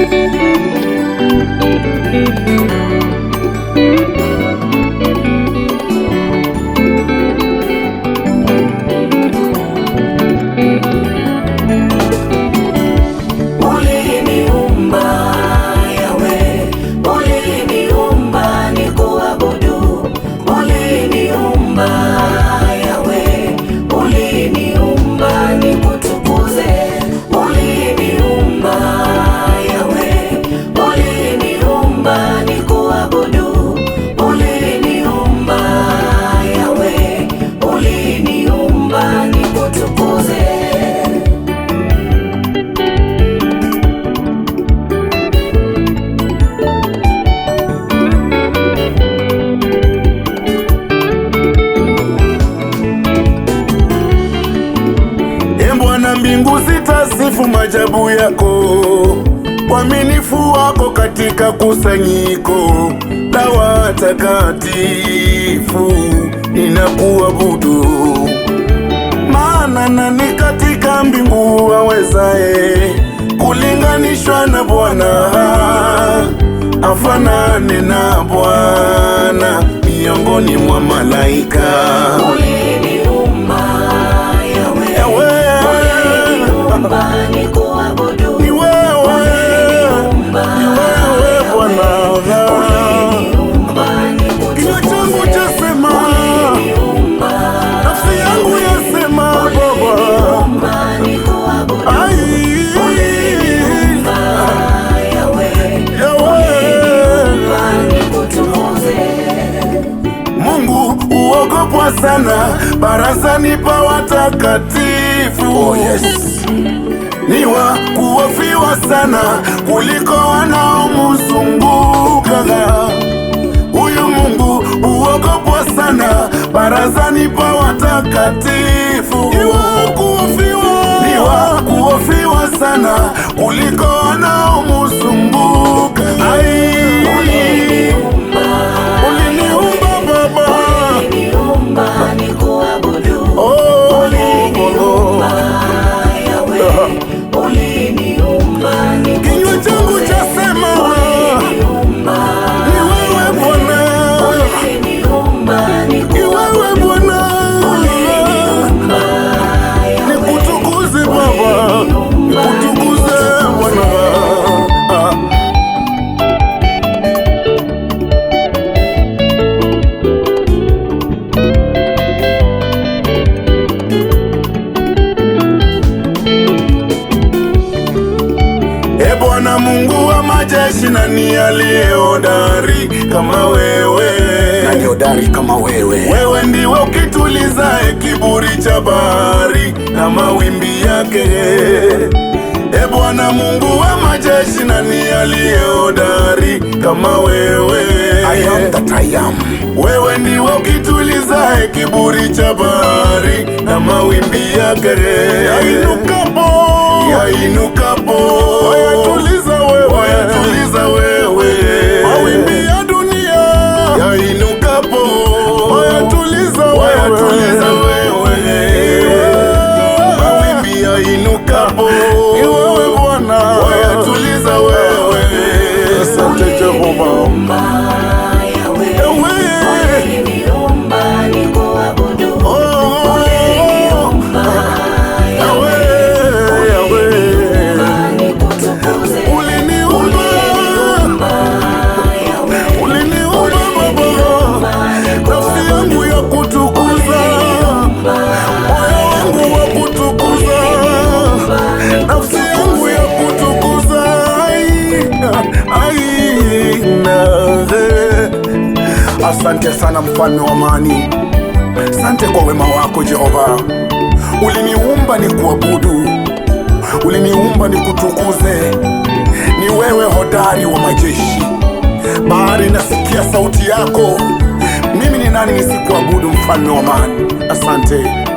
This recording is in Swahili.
Uliniumba Yawe, uliniumba nikuabudu. Uliniumba Yawe, uliniumba nikutukuze. Uliniumba Yawe, uliniumba nikuabudu. Uliniumba Yawe, uliniumba nikutukuze. E Bwana, mbingu zitasifu majabu yako, uaminifu wako katika kusanyiko la watakatifu. Ninakuabudu, maana nani katika mbingu awezaye kulinganishwa na Bwana? Afanane na Bwana miongoni mwa malaika. Uliniumba Yawe, Yawe. uliniumba nikuabudu. Ni wewe, ni wewe Bwana. Uliniumba Kinywa changu nikutukuze. chasema, Uliniumba nafsi yangu yasema Baba. uliniumba nikuabudu. Ai, Uliniumba Yawe, Yawe. uliniumba nikutukuze. Mungu uogopwa sana barazani pa watakatifu. Oh, yes. Ni wa kuofiwa sana kuliko wanaomzunguka. Huyu Mungu uogopwa sana barazani pa watakatifu. Ni wa kuofiwa, ni wa kuofiwa sana kuliko wanaomzunguka. Ai, Uliniumba uliniumba Baba. uliniumba nikuabudu. Oh, Uliniumba Yawe, uliniumba Kinywa changu nikutukuze. chasema Uliniumba ni wewe Bwana, uliniumba ni nikuabudu. wewe Bwana, Uliniumba Yawe, nikutukuze Baba, nikutukuze Bwana. Ah. E Bwana Mungu wa majeshi, nani aliye hodari kama wewe? Nani hodari kama wewe? Wewe ndiwe ukitulizae kiburi cha bahari na mawimbi yake. E Bwana Mungu wa majeshi, nani aliye hodari kama wewe? I am that I am. Wewe ndiwe ukitulizae kiburi cha bahari na mawimbi yake. Yainukapo, yainukapo, wayatuliza wewe, wayatuliza wewe, mawimbi ya dunia yainukapo, wayatuliza wewe, wayatuliza wewe, mawimbi yainukapo, ni wewe Bwana, wayatuliza wewe. Asante Jehova. uliniumba Yawe, Ewe. uliniumba nikuabudu. Oh, Uliniumba Yawe, Yawe, Yawe. uliniumba nikutukuze. Uliniumba, Uliniumba Yawe, uliniumba Baba, nafsi yangu ya kutukuza, moyo wangu wa kutukuza, nafsi yangu ya kutukuza. Ai, ai, na- Asante sana mfalme wa amani, asante kwa wema wako Jehova. Uliniumba ni kuabudu, uliniumba ni kutukuze. Ni wewe hodari wa majeshi, bahari nasikia sauti yako. Mimi ni nani nisikuabudu, mfalme wa amani? Asante.